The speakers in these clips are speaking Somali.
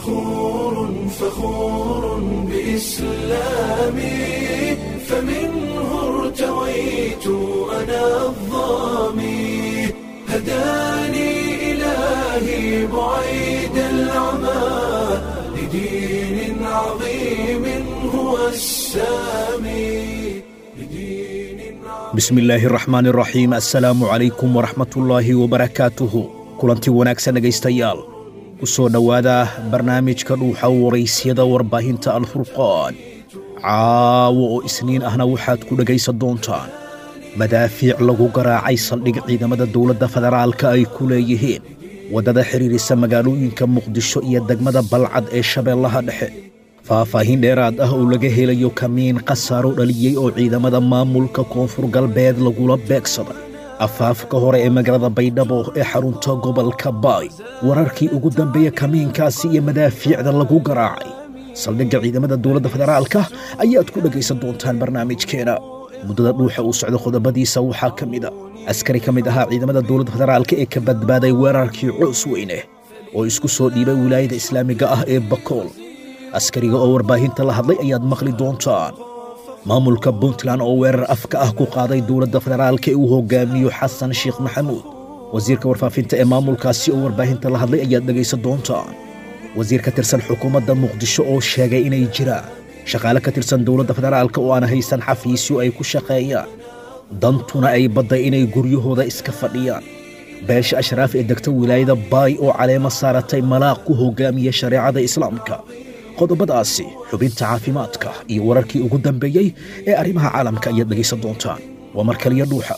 فخور فخور بإسلامي فمنه ارتويت أنا الظامي هداني إلهي بعيد العمى لدين عظيم هو السامي لدين عظيم bismi illaahi araxmaan araxiim assalaamu calaykum waraxmatullaahi wabarakaatuhu kulanti wanaagsan dhegaystayaal ku soo dhowaada barnaamijka dhuuxa waraysyada warbaahinta alfurqaan caawo oo isniin ahna waxaad ku dhegaysan doontaan madaafiic lagu garaacay saldhig ciidamada dowladda federaalka ay ku leeyihiin waddada xidhiirisa magaalooyinka muqdisho iyo degmada balcad ee shabeellaha dhexe faahfaahin dheeraad ah oo laga helayo kamiin khasaaro dhaliyey oo ciidamada maamulka koonfur galbeed lagula beegsaday afaafka hore ee magaalada baydhabo ee xarunta gobolka baay wararkii ugu dambeeya kamiinkaasi iyo madaafiicda lagu garaacay saldhigga ciidamada dowladda federaalka ayaad ku dhegaysan doontaan barnaamijkeena muddada dhuuxa uu socdo qodobadiisa waxaa ka mid a askari ka mid ahaa ciidamada dowladda federaalka ee ka badbaaday weerarkii coos weyne oo isku soo dhiibay wilaayada islaamiga ah ee bakool askariga oo warbaahinta la hadlay ayaad maqli doontaan maamulka puntland oo weerar afka ah ku qaaday dowladda federaalka ee uu hogaamiyo xasan sheekh maxamuud wasiirka warfaafinta ee maamulkaasi oo warbaahinta la hadlay ayaad dhegaysan doontaan wasiir ka tirsan xukuumadda muqdisho oo sheegay inay jiraan shaqaale ka tirsan dowladda federaalka oo aan haysan xafiisyo ay ku shaqeeyaan dantuna ay badday inay guryahooda iska fadhiyaan beesha ashraaf ee degta wilaayada baay oo caleemo saaratay malaaq ku hogaamiya shareecada islaamka qodobadaasi xubinta caafimaadka iyo wararkii ugu dambeeyey ee arrimaha caalamka ayaad dhegaysan doontaan waa mar kaliya dhuuxa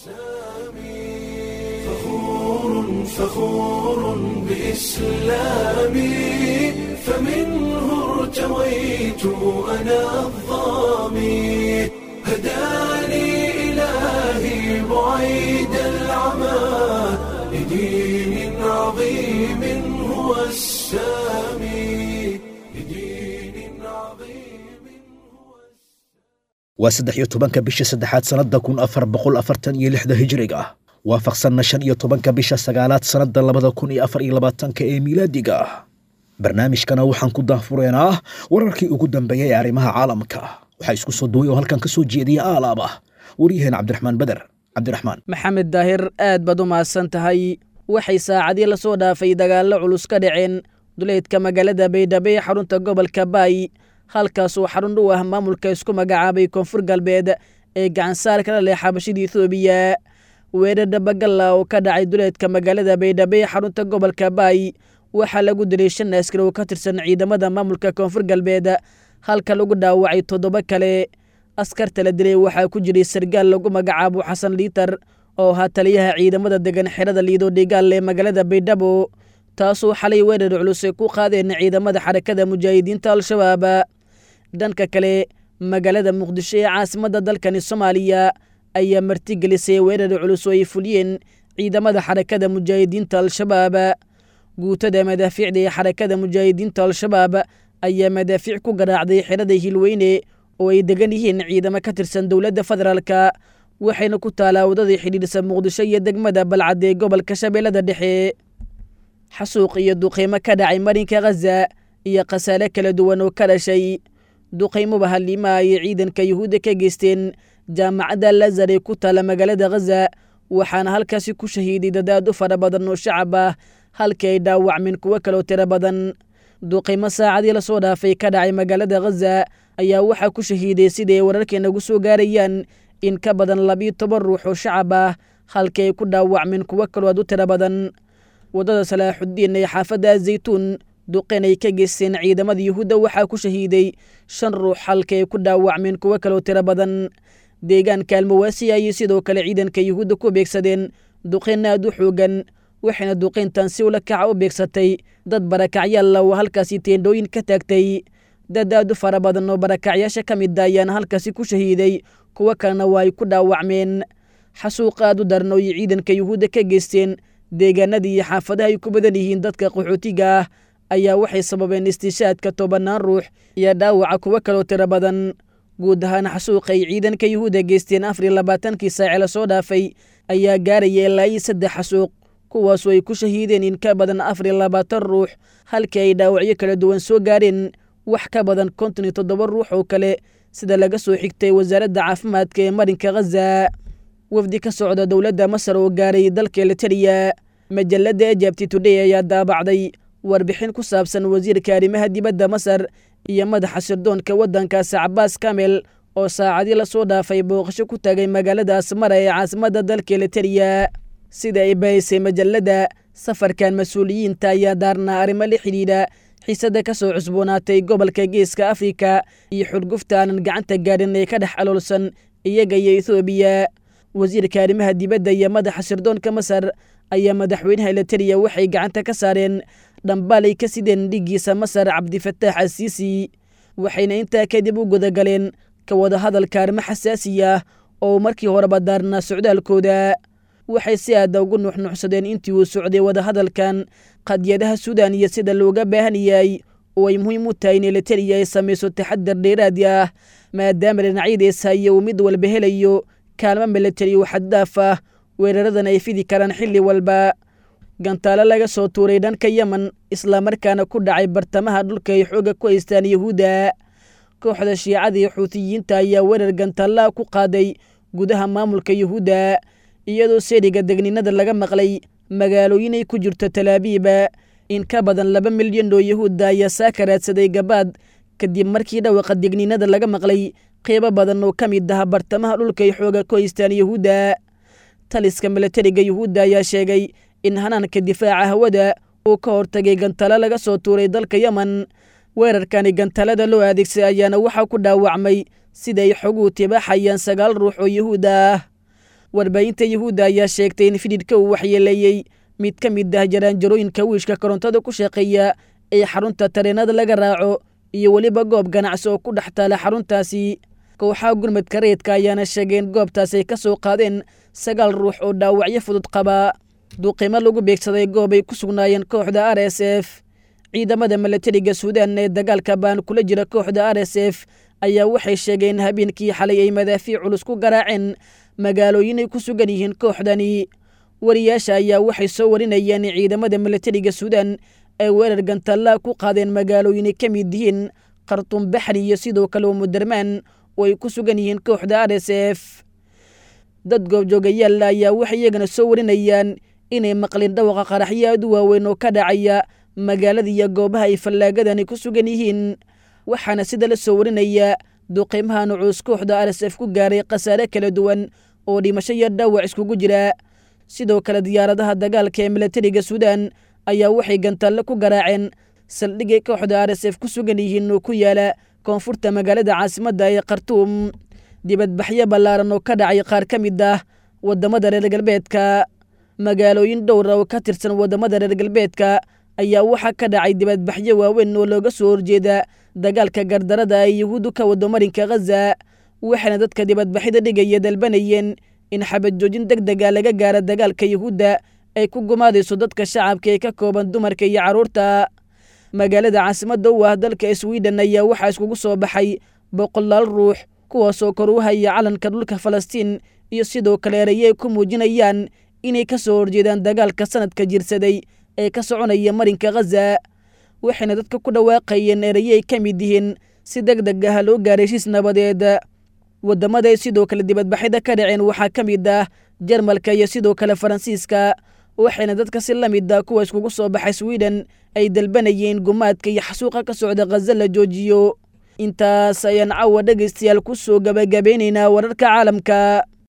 فخور فخور بإسلامي فمنه ارتويت أنا الظامي هداني إلهي بعيد العمى لدين عظيم هو السامي لدين عظيم هو waa saddex iyo tobanka bisha saddexaad sannadda kun afar boqol afartan iyo lixda hijriga ah waafaqsanna shan iyo tobanka bisha sagaalaad sannadda labada kun iyo afar iyo labaatanka ee miilaadiga ah barnaamijkana waxaan ku daahfureenaa wararkii ugu dambeeyey ee arrimaha caalamka waxaa isku soo duway oo halkan ka soo jeediya aalaab ah waryaheen cabdiraxmaan beder cabdiraxmaan maxamed daahir aad baad u mahadsan tahay waxay saacadii la soo dhaafay dagaallo culus ka dhaceen duleedka magaalada baydhabo ee xarunta gobolka baay halkaasoo xarun u ah maamulka isku magacaabay koonfur galbeed ee gacansaar kala leh xabashida ethoobiya weerar dhabagalla oo ka dhacay duleedka magaalada baydhabo ee xarunta gobolka baay waxaa lagu dilay shan askari oo ka tirsan ciidamada maamulka koonfur galbeed halka lagu dhaawacay toddoba kale askarta la dilay waxaa ku jiray sargaal lagu magacaabo xasan liitar oo ahaa taliyaha ciidamada degan xerada liido dhigaal ee magaalada baydhabo taasoo xalay weerar culus ay ku qaadeen ciidamada xarakada mujaahidiinta al-shabaab dhanka kale magaalada muqdisho ee caasimadda dalkani soomaaliya ayaa martigelisay weerar culus oo ay fuliyeen ciidamada xarakada mujaahidiinta al-shabaab guutada madaafiicda ee xarakada mujaahidiinta al-shabaab ayaa madaafiic ku garaacday xerada hilweyne oo ay degan yihiin ciidamo ka tirsan dowladda federaalka waxayna ku taalaa wadadii xidhiidhsa muqdisho iyo degmada balcad ee gobolka shabeellada dhexe xasuuq iyo duqaymo ka dhacay marinka khaza iyo khasaare kala duwan oo ka dhashay duqaymoba halliima ayay ciidanka yuhuudda ka geysteen jaamacadda lazar ee ku taala magaalada khaza waxaana halkaasi ku shahiiday dadaad u fara badan oo shacab ah halkii ay dhaawacmeen kuwo kaloo tiro badan duqaymo saacadii la soo dhaafay ka dhacay magaalada khaza ayaa waxaa ku shahiiday siday wararkeenagu soo gaarayaan in ka badan labiyo toban ruux oo shacab ah halkii ay ku dhaawacmeen kuwo kaloo aad u tiro badan waddada salaaxudiin ee xaafadda zaytuun duqeen ay ka geysteen ciidamada yuhuudda waxaa ku shahiiday shan ruux halka ay ku dhaawacmeen kuwo kaloo tiro badan deegaanka almawaasi ayay sidoo kale ciidanka yuhuudda ku beegsadeen duqeen aad u xoogan waxayna duqeyntan si ula kaca u beegsatay dad barakacyaalla oo halkaasi teendhooyin ka taagtay dad aad u fara badan oo barakacyaasha ka mid a ayaana halkaasi ku shahiiday kuwo kalena waa ay ku dhaawacmeen xasuuq aad u daran oo ay ciidanka yuhuudda ka geysteen deegaanadii iyo xaafadaha ay ku badan yihiin dadka qaxootiga ah ayaa waxay sababeen istiishaadka tobannaan ruux iyo dhaawaca kuwo kaloo tiro badan guud ahaan xasuuqay ciidanka yuhuudda geysteen afar iyo labaatankii saace la soo dhaafay ayaa gaaraya ilaa iyo saddex xasuuq kuwaasoo ay ku shahiideen in ka badan afar iyo labaatan ruux halkii ay dhaawacyo kala duwan soo gaareen wax ka badan konton iyo toddoba ruux oo kale sida laga soo xigtay wasaaradda caafimaadka ee marinka khaza wafdi ka socda dowladda masar oo gaaray dalka elitariya majalladda ejabti today ayaa daabacday warbixin ku saabsan wasiirka arrimaha dibadda masar iyo madaxa sirdoonka waddankaasi cabaas kamel oo saacadii lasoo dhaafay booqasho ku tagay magaalada asmara ee caasimadda dalka elitariya sida ay bahisay majalladda safarkan mas-uuliyiinta ayaa daarnaa arrimo la xidhiidha xiisada ka soo cusboonaatay gobolka geeska afrika iyo xurgufta aanan gacanta gaadhin ee ka dhex aloolsan iyaga iyo ethoobiya wasiirka arrimaha dibadda iyo madaxa sirdoonka masar ayaa madaxweynaha elitariya waxay gacanta ka saareen dhambaalay ka sideen dhiggiisa masar cabdifataax asiisi waxayna intaa kadib u gudagaleen ka wada hadalka arrimo xasaasi ah oo markii horeba daarnaa socdaalkooda waxay si aada ugu nuuxnuuxsadeen intii uu socday wadahadalkan qadiyadaha suudan iyo sida looga baahan yahay oo ay muhiim u tahay in elitariya ay samayso taxadar dheeraadi ah maadaama dhinacyadiisa iyo uu mid walba helayo kaalmo militari oo xaddaaf ah weeraradan ay fidi karaan xilli walba gantaalo laga soo tuuray dhanka yemen islamarkaana ku dhacay bartamaha dhulka ay xooga ku haystaan yahuudda kooxda shiicada iyo xuutiyiinta ayaa weerar gantaallaa ku qaaday gudaha maamulka yahuudda iyadoo seeriga degninada laga maqlay magaalooyin ay ku jirto talaabiiba in ka badan laba milyan oo yahuudda ayaa saaka raadsaday gabaad kadib markii dhawaqa degninada laga maqlay qeybo badan oo ka mid ah bartamaha dhulka ay xooga ku haystaan yahuudda taliska milatariga yuhuudda ayaa sheegay in hanaanka difaaca hawada uu ka hortagay gantalo laga soo tuuray dalka yemen weerarkani gantalada loo adeegsaday ayaana waxaa ku dhaawacmay sida ay xoguhu tibaaxayaan sagaal ruux oo yahuudda ah warbaahinta yahuudda ayaa sheegtay in fidhidhka uu waxyeeleeyey mid ka mid ah jaraanjarooyinka wiishka korontada ku shaqeeya ee xarunta tareenada laga raaco iyo weliba goob ganacsi oo ku dhex taala xaruntaasi kooxaha gurmadka reedka ayaana sheegeen goobtaas ay ka soo qaadeen sagaal ruux oo dhaawacyo fudud qaba duuqiimo lagu beegsaday goob ay ku sugnaayeen kooxda r s f ciidamada milatariga suudaan ee dagaalka baan kula jira kooxda r s f ayaa waxay sheegeen habeenkii xalay ay madaafiic culus ku garaaceen magaalooyin ay ku sugan yihiin kooxdani wariyaasha ayaa waxay soo warinayeen in ciidamada milatariga suudaan ay weerar gantallaa ku qaadeen magaalooyin ay ka mid yihiin khartuum baxri iyo sidoo kale umudermaan oo ay ku sugan yihiin kooxda r s f dad goobjoogayaal ayaa waxay iyagana soo warinayaan inay maqleen dhawaqa qaraxyo aad u waaweyn oo ka dhacaya magaalada iyo goobaha ay fallaagadani ku sugan yihiin waxaana sida la soo warinaya duqiimaha nucuus kooxda r s f ku gaaray khasaare kala duwan oo dhimasho iyo dhaawac iskugu jira sidoo kale diyaaradaha dagaalka ee milatariga suudaan ayaa waxay gantalle ku garaaceen saldhigay kooxda r s f ku sugan yihiin oo ku yaala koonfurta magaalada caasimadda ee khartuum dibadbaxyo ballaaran oo ka dhacay qaar ka mid ah waddamada reer galbeedka magaalooyin dhowra oo ka tirsan waddamada reer galbeedka ayaa waxaa ka dhacay dibadbaxyo waaweyn oo looga soo horjeeda dagaalka gardarada ay yahuuddu ka wado marinka khaza waxaana dadka dibadbaxyada dhigaya dalbanayeen in xabad joojin deg dega laga gaara dagaalka yahuudda ay ku gumaadayso dadka shacabka ee ka kooban dumarka iyo carruurta magaalada caasimadda u ah dalka swiden ayaa waxaa iskugu soo baxay boqolaal ruux kuwaasoo kor u haya calanka dhulka falastiin iyo sidoo kale erayay ku muujinayaan inay ka soo horjeedaan dagaalka sanadka jirsaday ee ka soconaya marinka khaza waxayna dadka ku dhawaaqayeen erayay ka mid yihiin si deg deg ah loo gaaray heshiis nabadeed waddamada ay sidoo kale dibadbaxyada ka dhaceen waxaa ka mid ah jarmalka iyo sidoo kale faransiiska waxayna dadka si la mid ah kuwa iskugu soo baxay swiden ay dalbanayeen gumaadka iyo xasuuqa ka socda khaza la joojiyo intaas ayaan cawa dhegaystayaal ku soo gabagabeynaynaa wararka caalamka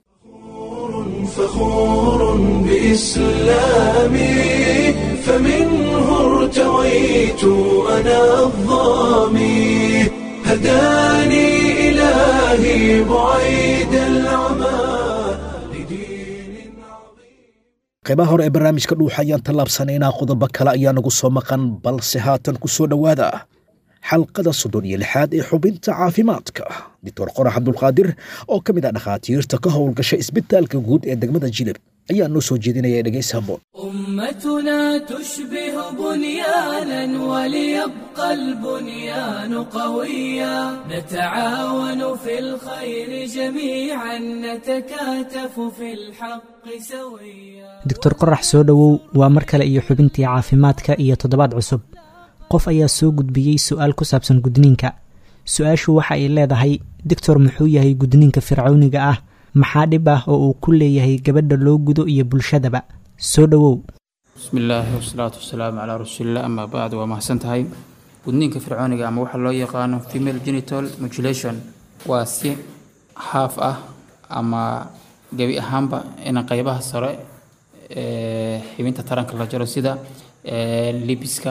فخور بإسلامي فمنه ارتويت أنا الظامي هداني إلهي بعيد العمى لدين عظيم qaybaha hore ee barnaamijka dhuuxa ayaan tallaabsanaynaa qodobo kale ayaa nagu soo maqan balse haatan ku soo dhowaada xalqada soddon iyo lixaad ee xubinta caafimaadka doctor qorax cabdulqaadir oo ka mid ah dhakhaatiirta ka howlgasha isbitaalka guud ee degmada jilib ayaa noo soo jeedinaya dhegaysi habboon أمتنا تشبه بنيانا وليبقى البنيان قويا نتعاون في الخير جميعا نتكاتف في الحق سويا doctor qorax soo dhowow waa mar kale iyo xubintii caafimaadka iyo toddobaad cusub qof ayaa soo gudbiyey su-aal ku saabsan gudniinka su-aashu waxa ay leedahay doctor muxuu yahay gudniinka fircawniga ah maxaa dhib ah oo uu ku leeyahay gabadha loo gudo iyo bulshadaba soo dhowow bismi illaahi wasalaatu wasalaamu calaa rasuulillah amaa bacd waa mahadsan tahay gudniinka fircooniga ama waxaa loo yaqaano female genital mutilation waa si haaf ah ama gebi ahaanba in qeybaha sare ee xibinta taranka la jaro sida ee, libiska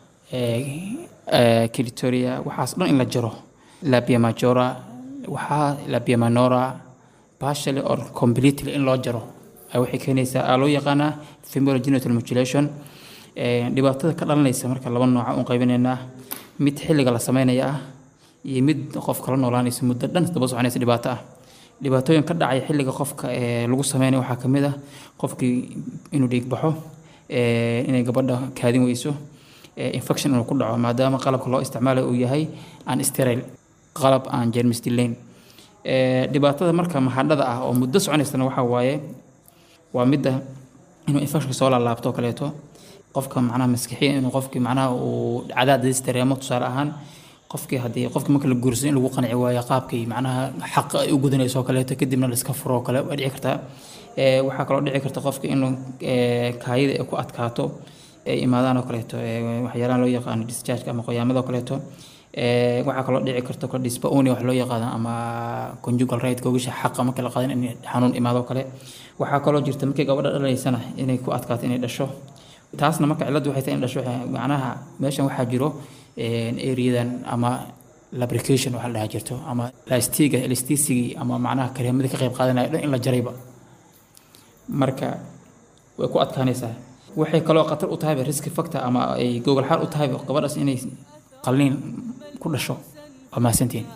kilitoria waxaas dhan in la jaro labia majora waxaa labia minora partially or completely in loo jaro ay waxay keenaysaa aa loo yaqaanaa female genital mutilation Ee, dhibaatada ka dhalanaysa marka laba nooca un qaybinaynaa mid xilliga la sameynaya ah iyo mid qof kala noolaanaysa muddo dhan daba soconaysa dhibaato ah dhibaatooyin ka dhacaya xilliga qofka ee lagu sameynayo waxaa ka mid ah qofkii inuu dhiig baxo ee, inay gabadha kaadin weyso ee, infection inuu ku dhaco maadaama qalabka loo isticmaalayo uu yahay aan sterile qalab aan jeermis dilayn Ee, dhibaatada marka mahadhada ah oo muddo soconaysana waxaa waaye waa midda inuu infection soo laalaabto oo kaleeto qofka macnaha maskixiya inuu qofkii macnaha uu cadaadis dareemo tusaale ahaan qofkii haddii qofkii marka la guursayo in lagu qanci waayo qaabkii macnaha xaq ay u gudanayso oo kaleeto kadibna la iska furo oo kale waa dhici kartaa Ee, waxaa kaloo dhici karta qofka inuu ee, kaayida ay ku adkaato ay imaadaan oo kaleeto ee, waxyaalaha loo yaqaano discharge ama qoyaamada oo kaleeto Ee, waxaa kaloo dhici karta kale dyspareunia wax loo yaqaano ama conjugal right googasha xaqa marka la qaadan in xanuun imaado oo kale waxaa kaloo jirta markii gabadha dhalaysana inay ku adkaato inay dhasho taasna marka cilladdu waxay tahay in dhasho waxay- macnaha meeshan waxaa jiro areadan ama lubrication waxa la dhahaa jirto ama lastiga elasticigii ama macnaha kareemadii ka qayb qaadanaya dhan in la jarayba marka way ku adkaanaysaa waxay kaloo khatar u tahayba riski factor ama ay gogol xaal u tahayba gabadhaas inay qalliin ku dhasho waa mahadsantihiin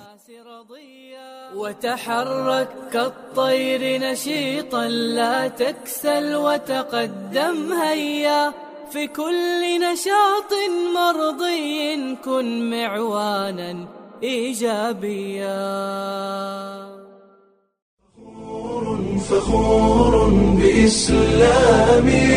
وتحرك كالطير نشيطا لا تكسل وتقدم هيا في كل نشاط مرضي كن معوانا ايجابيا فخور بإسلامي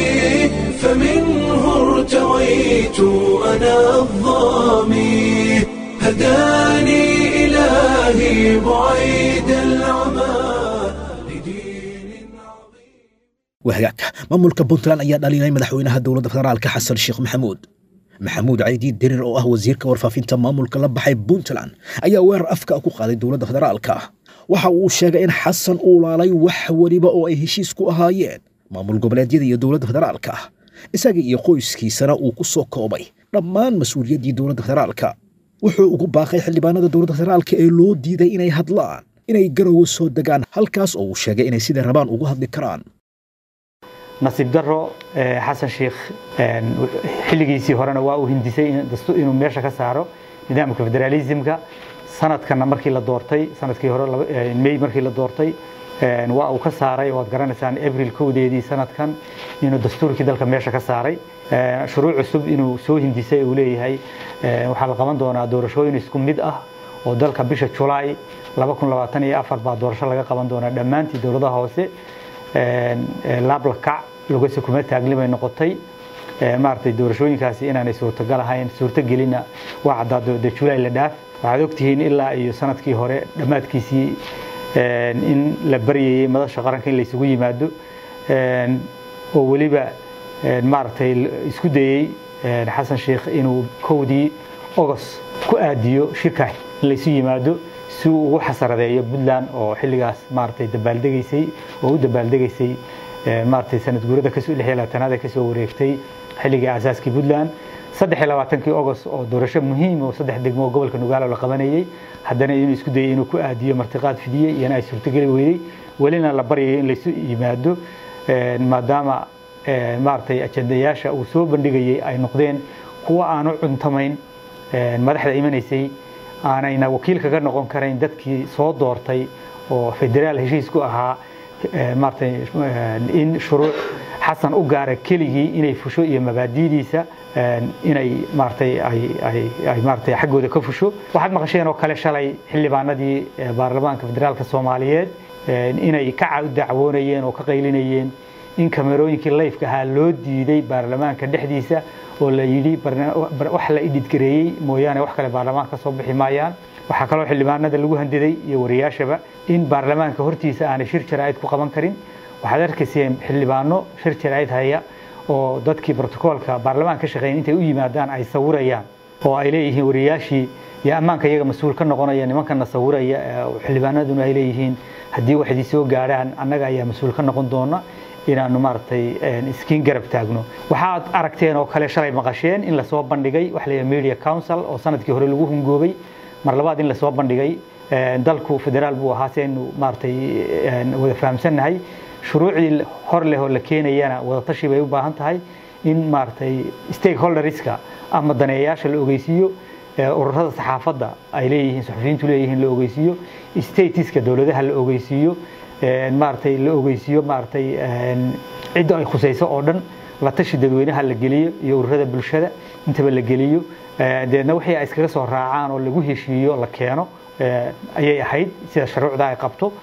فمنه ارتويت أنا الظامي هداني إلهي بعيد العمى لدين عظيم wahagaag maamulka puntland ayaa dhalinay madaxweynaha dowladda federaalka xasan sheekh maxamuud maxamuud caydi dirir oo ah wasiirka warfaafinta maamulka la baxay puntland ayaa weerar afka ku qaaday dowladda federaalka waxa uu sheegay in xasan uu laalay wax weliba oo ay heshiis ku ahaayeen maamul goboleedyada iyo dowladda federaalka isaga iyo qoyskiisana uu ku soo koobay dhammaan mas-uuliyaddii dowladda federaalka wuxuu ugu baaqay xildhibaanada dowladda federaalka ee loo diiday inay hadlaan inay garowe soo degaan halkaas oo uu sheegay inay siday rabaan ugu hadli karaan nasiib daro eh, xasan sheikh een, xilligiisii horena waa uu hindisay in- dastu- inuu meesha ka saaro nidaamka federaalismka sanadkana markii la doortay sanadkii hore laba- eh, may markii la doortay een, waa uu ka saaray waad garanaysaan abril kowdeedii sanadkan inuu dastuurkii dalka meesha ka saaray Eh, shuruuc cusub inuu soo hindisay uu leeyahay eh, waxaa la qaban doonaa doorashooyin isku mid ah oo dalka bisha julaay baa doorasho laga qaban doonaa dhammaantii dowladaha hoose een, ee, laablakac lugase kuma taaglimay noqotay Ee, maaragtay doorashooyinkaasi inaanay suurtagal ahayn suurtagelina waa caddaado de julaay la dhaaf waxaad ogtihiin ilaa iyo sanadkii hore dhammaadkiisii een, in la baryayey madasha qaranka in laysugu yimaado een, oo weliba een, maaragtay l- isku dayey een, xasan sheikh inuu kowdii ogos ku aadiyo shirka in laysu yimaado si uu ugu xasaradeeyo puntland oo xilligaas maaragtay dabaaldegaysay oo u dabaaldegaysay ee, maaragtay sanad guurada kasoo lix iyo labaatanaad ee kasoo wareegtay xilligii aasaaskii puntland saddex iyo labaatankii ogos oo doorasho muhiim oo saddex degmo oo gobolka nugaalo la qabanayey haddana inuu isku dayay inuu ku aadiyo martiqaad fidiyey iyana ay suurtogeli weydey welina la baryayo in laysu yimaado ee, maadaama ee, maaragtay ajandayaasha uu soo bandhigayey ay noqdeen kuwa aan u cuntamayn ee, madaxda imanaysay aanayna wakiil kaga noqon karayn dadkii soo doortay oo federaal heshiis ku ahaa maaratay in shuruuc xasan u gaara keligii inay fusho iyo mabaadidiisa inay maaratay ay maaratay xaggooda ka fusho waxaad maqasheen oo kale shalay xildhibaanadii baarlamaanka federaalka soomaaliyeed inay ka dacwoonayeen oo ka qaylinayeen in kamerooyinkii layfka ahaa loo diiday baarlamaanka dhexdiisa oo la yidhi wax la idhidgareeyey mooyaane wax kale baarlamaanka ka soo bixi maayaan waxaa kaloo xildhibaanada lagu handiday iyo wariyaashaba in baarlamaanka hortiisa aanay shir jaraa'id ku qaban karin waxaad arkayseen xildhibaano shir jaraa'id haya oo dadkii brotokoolka baarlamaanka ka shaqeyn intay u yimaadaan ay sawirayaan oo ay leeyihiin wariyaashii iyo ammaanka iyaga mas-uul ka noqonaya nimankana sawiraya xildhibaanaduna ay leeyihiin haddii wax idin soo gaadhaan annaga ayaa mas-uul ka noqon doona inaanu maaragtay iskiin garab taagno waxaad aragteen oo kale shalay maqasheen in lasoo bandhigay waxa la media council oo sanadkii hore lagu hungoobay mar labaad in lasoo bandhigay dalku federaal buu ahaa si aynu maaragtay wada fahamsannahay shuruucdii hor leh oo la keenayana wadatashi bay u baahan tahay in maaragtay stakeholderska ama daneeyayaasha la ogeysiiyo ururada saxaafadda ay leeyihiin suxufiyiintu leeyihiin la ogeysiiyo statiska dowladaha la ogeysiiyo maaragtay la ogeysiiyo maaragtay cidda ay khusayso oo dhan la tashi dadweynaha la geliyo iyo ururada bulshada intaba la geliyo deedna wixii ay iskaga soo raacaan oo lagu heshiiyo la keeno ayay ahayd sida shuruucda ay qabto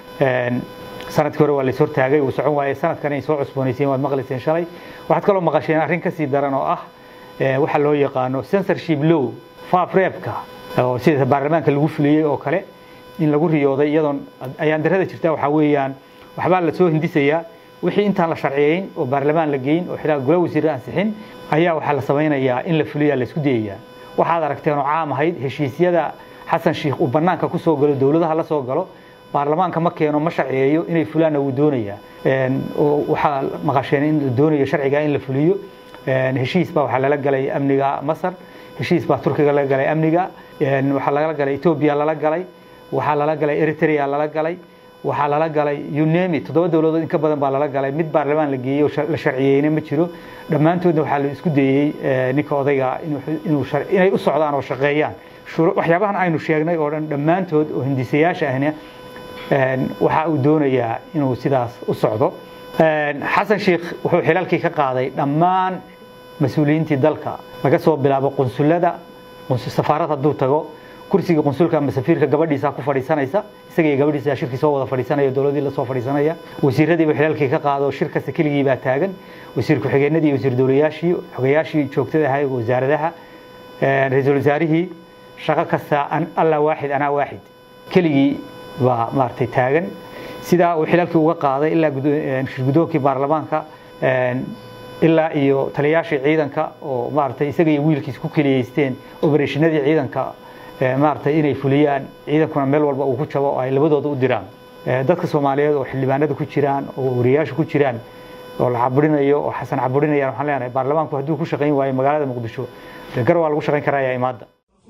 sanadkii hore waa la hortaagay uu socon waayey sanadkan ay soo cusboonayseen waad maqlayseen shalay waxaad kaloo maqasheen arrin kasii daran oo ah waxa loo yaqaano censorship law faaf reebka oo sida baarlamaanka lagu fuliyey oo kale in lagu riyooday iyadoon ayaan darada jirta waxaa weeyaan waxbaa la soo hindisayaa wixii intaan la sharciyeyn oo baarlamaan la geyn oo xilaal gula wasiir ansixin ayaa waxaa la samaynayaa in la fuliyaa la isku dayayaa waxaad aragteen oo caam ahayd heshiisyada xasan sheikh uu bannaanka ku soo galo dowladaha la soo galo baarlamaanka ma keeno ma sharciyeeyo inay fulaanna wuu doonayaa oo waxaa maqasheen in la doonayo sharciga in la fuliyo heshiis baa waxaa lala galay amniga masar heshiis baa turkiga lala galay amniga waxaa lala galay etoobiya lala galay waxaa lala galay eritrea lala galay waxaa lala galay unemi toddoba dowladood in ka badan baa lala galay mid baarlamaan la geeyey oo la sharciyeyna ma jiro dhammaantoodna waxaa la isku dayey ninka odayga inay u socdaan oo shaqeeyaan waxyaabahan aynu sheegnay oo dhan dhammaantood oo hindisayaasha ahna waxa uu doonayaa inuu sidaas u socdo xasan sheikh wuxuu xilaalkii ka qaaday dhammaan mas-uuliyiintii dalka laga soo bilaabo qunsulada safaarad hadduu tago kursiga qunsulka ama safiirka gabadhiisa ku fadhiisanaysa isaga iyo gabadhiisa shirkii soo wada fadhiisanaya dowladii la soo fadhiisanaya wasiiradiiba xilaalkii ka qaado shir kasta keligii baa taagan wasiir ku-xigeenadii wasiir dowlayaashii xogayaashii joogtada ahay wasaaradaha ra-iisul wasaarihii shaqo kasta alla waaxid anaa waaxid keligii baa maaragtay taagan sidaa uu xilaalkii uga qaaday ilaa shirgudoonkii baarlamaanka ilaa iyo taliyaashii ciidanka oo maaragtay isaga iyo wiilkiis ku keliyeysteen obereshinadii ciidanka maaragtay inay fuliyaan ciidankuna meel walba uu ku jabo oo ay labadooda u diraan dadka soomaaliyeed oo xildhibaanada ku jiraan oo wariyaasha ku jiraan oo la caburinayo oo xasan caburinayaan waxaan leenahay baarlamaanku hadduu ku shaqayn waayo magaalada muqdisho gar waa lagu shaqayn karaa yaa imaada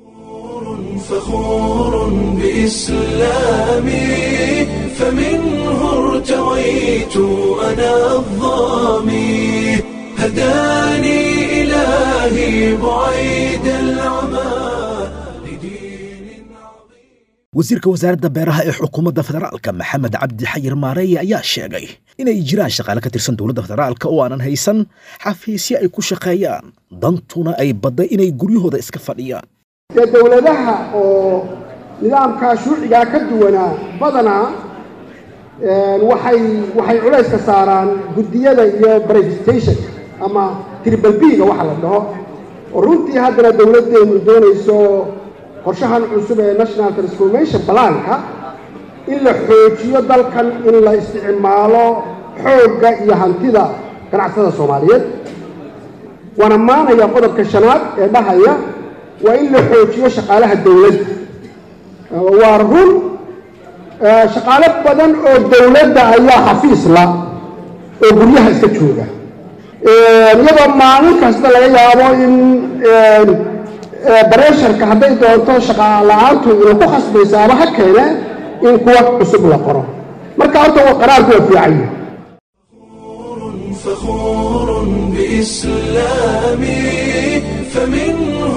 فخور بإسلامي فمنه ارتويت أنا الظامي هداني إلهي بعيد العمى لدين عظيم wasiirka wasaaradda beeraha ee xukuumadda federaalka maxamed cabdi xayir maareeye ayaa sheegay inay jiraan shaqaale ka tirsan dowladda federaalka oo aanan haysan xafiisyo ay ku shaqeeyaan dantuna ay badday inay guryahooda iska fadhiyaan dee dowladaha oo nidaamkaa shuucigaa ka duwanaa badanaa waxay waxay culayska saaraan guddiyada iyo presentation ama tribal b-ga waxa la dhaho oo runtii haddana dowladdeenu doonayso qorshahan cusub ee national transformation balaanka in la xoojiyo dalkan in la isticmaalo xoogga iyo hantida ganacsatada soomaaliyeed waana maanaya qodobka shanaad ee dhahaya waa in la xoojiyo shaqaalaha dowladda waa run shaqaalo badan oo dowladda ayaa xafiisla oo guryaha iska jooga iyadoo maalin kasta laga yaabo in bareesharka hadday doonto shaqa la-aantu ina ku khasbaysa ama ha keene in kuwa cusub la qoro marka horta qaraarku waa fiican yahay فخور بإسلامي فمنه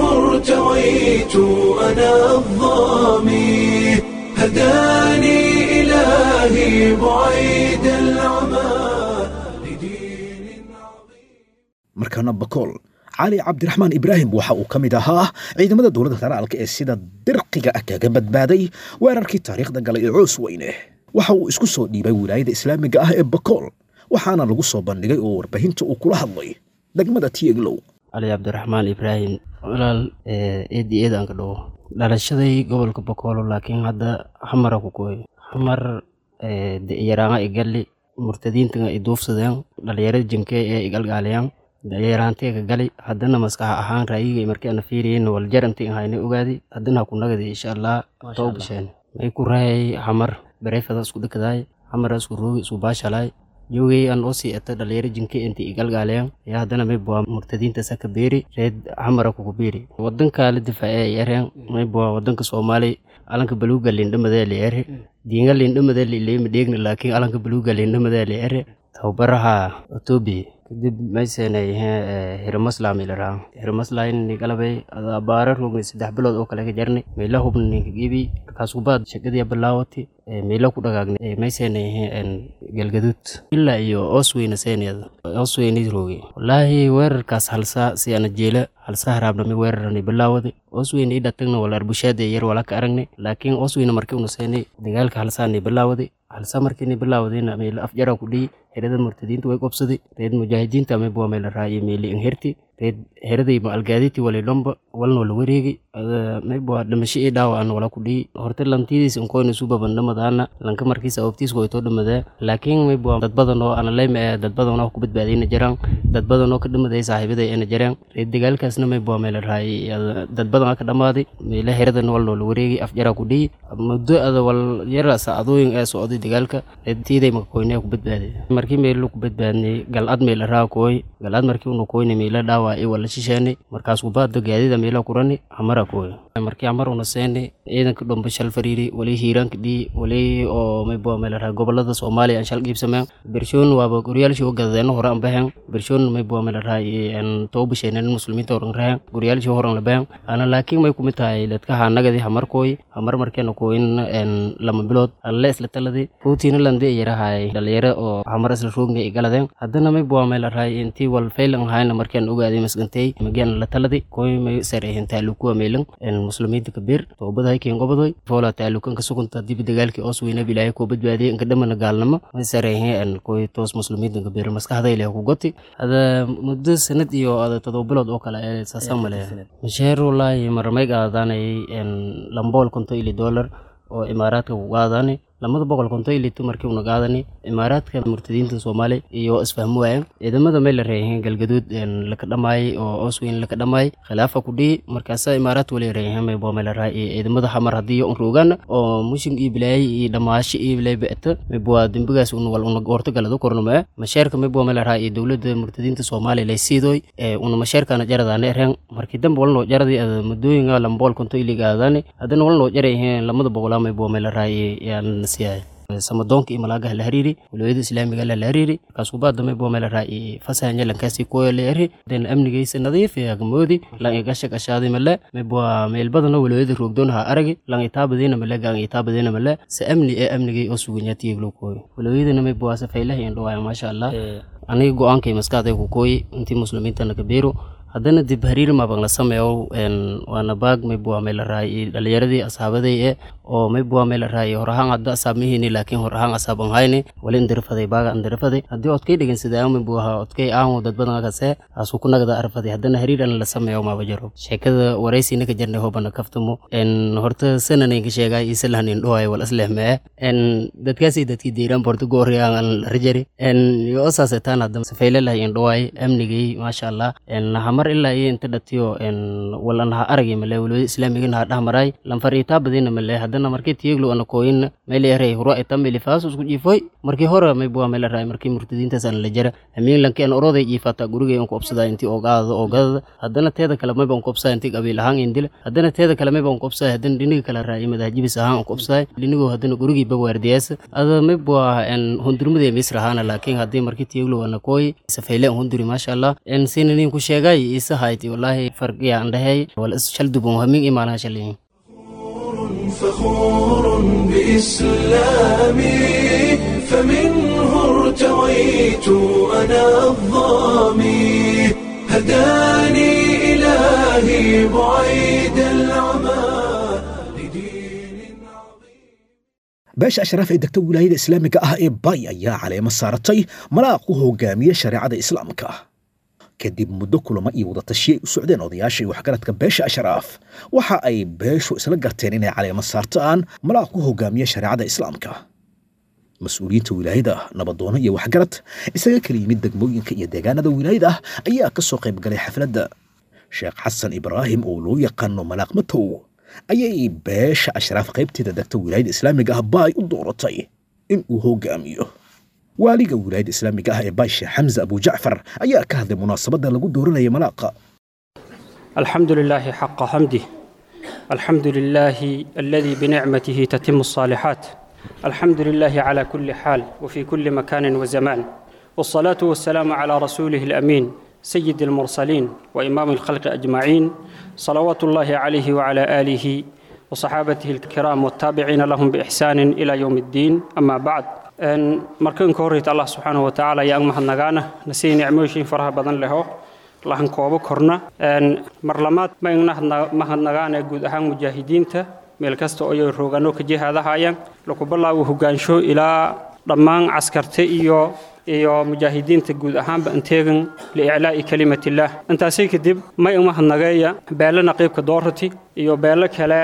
ارتويت أنا الظامي هداني إلهي إلهي بعيد العمى لدين markaana bakool cali cabdiraxmaan ibraahim waxa uu ka mid ahaa ciidamada dowladda federaalka ee sida dirqiga ah kaga badbaaday weerarkii taariikhda galay ee coos weyne waxa uu isku soo dhiibay wilaayada islaamiga ah ee bakool waxaana lagu soo bandhigay oo warbaahinta uu kula hadlay degmada tieglow cali cabdiraxmaan ibraahim walaal eedi eed aan ka dhawo dhalashaday gobolka bokoolo laakiin hadda xamara ku kooy xamar yaraanga igalli murtadiintaga i duufsadeen dhalinyarada jinke ee igalgaaliyaan yaraanteega gali haddana maskax ahaan raayiga markeena fiiriyen waljaranti ahayna ogaadi haddana ha ku nagadi insha allah too bisheen may ku raayay xamar bareefada isku dhikadaay xamara isku roogi isku baashalaay yowgay aan oo sii eta dhalinyaro jinke inta igalgaaleyan ayaa haddana may buwaa murtadiinta saka beeri reed xamara kugu beeri wadanka la difaace ay ereen may buwaa wadanka soomaali alanka baluuga lindhamadee la ere diinga lindhamadee lileemi dheegna laakiin alanka baluuga lindhamadee la ere tababaraha etoobiya kadib maysenay hiramasla milaraa hiramasla inni galabay abaara rogni saddex bilood oo kale ka jarni meela hubna ninka gibi markaas kubaad shaqadii bilaawati meela ku dhagaagni maysenay galgaduud ilaa iyo oosweyna seeneeda oosweyni rogi wallaahi weerarkaas halsaa si ana jeela halsa haraabnami weerarani bilaawadi oosweyne idhatagna wala arbushaada yar wala ka aragni laakiin oosweyne markii una seenay dagaalka halsaani bilaawadi halsa markiini bilaawadina meel afjara ku dhiyi herada murtadiinta way qobsaday reed mujaahidiinta may buwa meel raaye meeli inherti reed heraday ma algaaditi wali dhomba walnoo la wareegi may buwa dhimasho ii dhaawaan wala ku dhiyi horta lantidiis inkoyna su babandhamadaana lanka markiisa awbtiis waytoo dhamadaa laakiin may buwa dad badan oo analayma ee dad badan oo ku badbaadayna jiraan dad badan oo ka dhamaday saaxiibaday ayna jiraan reed dagaalkaasna may buwa meel raaye dad badan ka dhamaaday meela heradan walnoo la wareegi afjara ku dhiyi muddo ada wal yara saacadooyin ee socday dagaalka reedtiiday makakoynee ku badbaaday markii meelo ku badbaadnay galcad meela raa kooy galcad markii una koyna meela dhaawaa i wala shisheenay markaas kubaada gaadida meela kurani amara kooy markii amar una seenay ciidanka dhomba shal fariiri wali hiiraanka dhii wali oo may buwa meel raa gobolada soomaaliya aan shal qiibsameen bershoon waaba goryaalshii oo gadadeena hore aan baheen bershoon may buwa meel raa too bisheeneen muslimiinta horan raheen goryaalshii horan la baheen ana laakiin may kumid tahay dadkaha nagadi hamar kooy hamar markeena kooyin lama bilood alle isla taladi ruutiina lande yarahay dhalinyaro oo hamar isla roogna ay galadeen haddana may buwa meel raay intii wal faylan ahayna markaan ogaaday masgantay mageen la taladi kooy may sareehin taalukuwa meelan muslimiinta kabiir toobadahay keen gobodoy foola taalukan ka sugunta dib dagaalkii oos weyna bilaahay koo badbaadiyay inka dhamana gaalnimo may sareehin kooy toos muslimiinta kabiir maskaxday leh ku goti hada muddo sanad iyo ada todoba bilood oo kale ee saasa male masheer wallaahi marmay qaadaanay lambool konto ili dollar oo imaaraadka ku qaadaani lamada boqol konto ilito markii una qaadani imaaraadka murtadiinta soomaali iyo isfahmo waayeen ciidamada may la reeyeen galgaduud laka dhamaayay oo oosweyn laka dhamaayay khilaafa ku dhihi markaasa imaaraadka wali reeyeen may boo may la raay ciidamada xamar haddii un roogaan oo mushin iyo bilaayay iyo dhamaashi iyo bilay ba'ta may boo dembigaas un wal una goorto galado kornama masheerka may boo may la raay dowladda murtadiinta soomaali lay siidoy una masheerkana jaradaana ereen markii dambe walnoo jaradii madooyinga lambool konto iliga aadaani haddana walnoo jarayeen lamada boqolaa may boo may la raay yaan samadoonka iyo malaagaha la hariiri walooyada islaamiga la hariiri markaas kubaada may boo meel raaci fasahanya lankaasi kuwa la eri den amnigaysa nadiif ee agamoodi lan igasha gashaadi male may boo meel badano walooyada roogdoon ha aragi lan itaabadiina male gaan itaabadiina male se amni ee amnigay oo suganyaatiyay loo kooyo walooyadana may boo safaylaha indhowaaya maasha allah aniga go-aankay maskaxday ku kooyi intii muslimiintana kabeero haddana dib hariir mabang la sameeyo waana baag may buwa may la raay dhalinyaradii asaabaday e oo may buwa may la raay hor ahaan hadda asaab mihini laakiin hor ahaan asaab an hayni wali indirifaday baaga indirifaday haddii odkay dhegin sida may buwaha odkay aan dad badan kase asu ku nagada arfaday haddana hariir an la sameeyo maba jaro sheekada waraysiina ka jarnay hobana kaftamo en horta sananayn ka sheegay isalahan indhohay wal aslehmee en dadkaasi dadkii deyraan borto goori aan rajari en yo osaasetaan hadda safaylalah indhohay amnigay maasha allah en hamar ilaa iyo inta dhatiyo walan ha aragi male walooyada islaamigana ha dhahmaray lanfar itaa badina male haddana markii tiyeglo ana kooyin meel eray hura ita melifaaso isku jiifoy markii hore may buwa meel ray markii murtadiintaas aan la jara hamiin lanki an oroday jiifata gurigay an ku obsadaa intii ogaadada ogadada haddana teeda kale mayba an ku obsadaa intii qabiil ahaan indila haddana teeda kale mayba an ku obsadaa haddana dhiniga kale raay madahajibis ahaan an ku obsadaa dhinigo haddana gurigii bawaardiyaasa ada may buwa en hundurmadee misr ahaana laakiin haddii markii tiyeglo ana kooyi safayle an hunduri maasha allah en sinanin ku sheegay isa hayti wallahi farqiya an dhahay wal is shal dubon hamin imaanaha shaliyin فخور بإسلامي فمنه ارتويت أنا الظامي هداني إلهي بعيد العمى لدين beesha ashraaf ee degta wilaayada islaamiga ah ee bay ayaa caleemo saaratay malaaq u hogaamiye shareecada islaamka kadib muddo kulamo iyo wadatashiyo ay u socdeen odayaashii waxgaradka beesha ashraaf waxa ay beeshu isla garteen inay caleemo saartaan malaaq u hogaamiye shareecada islaamka mas-uuliyiinta wilaayada nabadoono iyo waxgarad isaga kala yimid degmooyinka iyo deegaanada wilaayada ah ayaa ka soo qayb galay xafladda sheekh xasan ibraahim oo loo yaqaano malaaq matow ayay beesha ashraaf qaybteeda degta wilaayada islaamiga ah baay u dooratay in uu hogaamiyo waaliga wilaayada islaamiga ah ee baay sheekh xamse abujacfar ayaa ka hadlay munaasabadda lagu dooranayay malaaqa الحمد لله حق حمده الحمد لله الذي بنعمته تتم الصالحات الحمد لله على كل حال وفي كل مكان وزمان والصلاة والسلام على رسوله الأمين سيد المرسلين وإمام الخلق أجمعين صلوات الله عليه وعلى آله وصحابته الكرام والتابعين لهم بإحسان إلى يوم الدين أما بعد أن مركن كوريت الله سبحانه وتعالى يا أمها النغانة نسي نعموشين فرها بدن له lahan koobo korna marlamaad ma igna mahadnagaana guud ahaan mujaahidiinta meel kasta oo ay roogano ka jihaadahayaan lagu bilaabo hogaansho ilaa dhammaan caskarta iyo iyo mujaahidiinta guud ahaanba anteegan liiclaa'i kalimatillah intaasi kadib ma imahadnageeya beelo naqiibka doorati iyo beelo kale